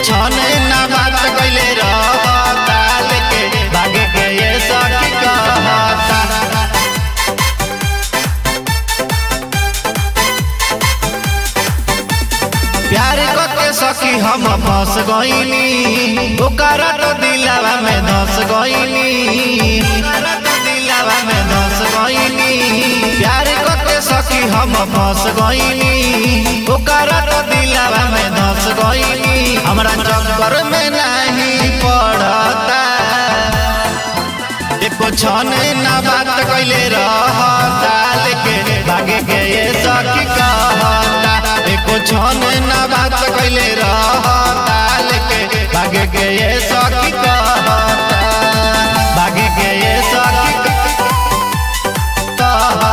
छने ना बात कैले रहता लेके भागे के ये सखी कहता प्यार करके सखी हम फंस गईनी ओकरा तो दिलावा में धस गईनी ओकरा तो दिलावा में धस गईनी प्यार करके सखी हम फंस गईनी ओकरा तो दिलावा में धस गईनी हमरा चक्कर में नहीं पड़ता एको छने ना बात कैले रहता लेके भागे के ये सखी कहता एको छने ना बात कैले रहता लेके भागे के ये सखी कहता भागे के ये सखी कहता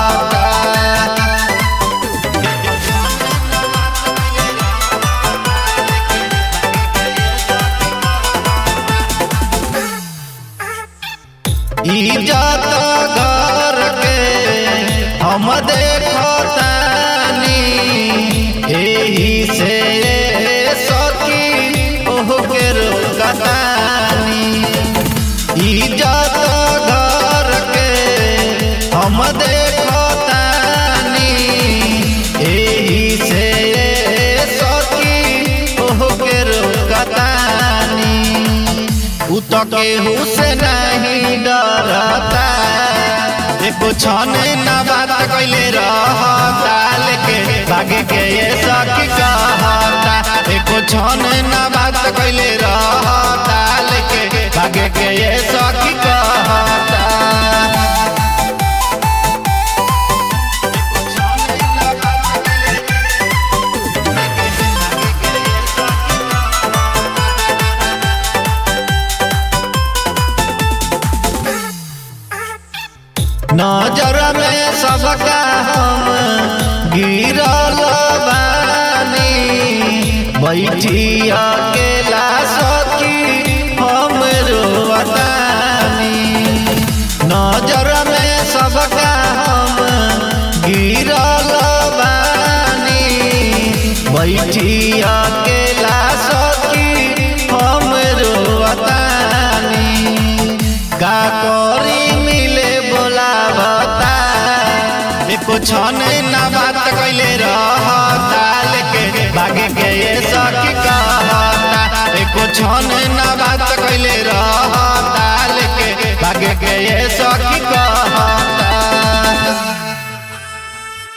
इज्जत घर के हम देखतानी एही से सखी ओह के रोकतानी इज्जत घर के हम देखतानी एही से सखी ओह के रोकतानी उ तो केहू से नहीं डरता एको छने ना बात कैले रहता लेके भागे के ये सखी कहता एको छने ना बात कैले रहता लेके भागे के ये सखी कहता नजर में सबका हम गिरल बानी बैठी अकेला सखी हम रोवतानी नजर में सबका हम गिरल बानी बैठी अकेला सखी हम रोवतानी का करी मिले बोलावता एको छने ना बात कैले रहता लेके भागे के ये सखी कहता एको छने ना बात कैले रहता लेके भागे के ये सखी